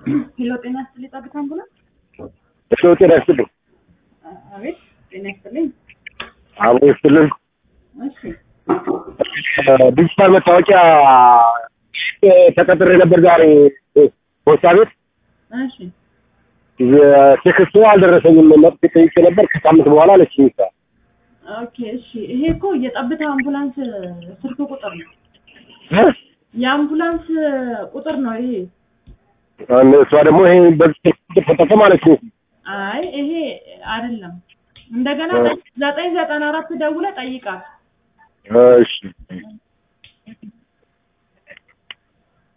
ሄሎ ጤና ይስጥልኝ ጠብታ አምቡላንስ። እሺ ጤና ይስጥልኝ። አቤት ጤና ይስጥልኝ። አብሮ ይስጥልን። እሺ ዲጂታል መታወቂያ ተቀጥሬ ነበር ዛሬ ፖስታ ቤት። እሺ ቴክስቱ አልደረሰኝም። መጥቼ ጠይቄ ነበር ከሳምንት በኋላ አለች ሚስታ ኦኬ እሺ። ይሄ እኮ የጠብታ አምቡላንስ ስልክ ቁጥር ነው። የአምቡላንስ ቁጥር ነው ይሄ። እሷ ደግሞ ይሄ በዚህ ተጠቀም አለች። አይ ይሄ አይደለም። እንደገና ዘጠኝ ዘጠና አራት ደውለህ ጠይቃት። እሺ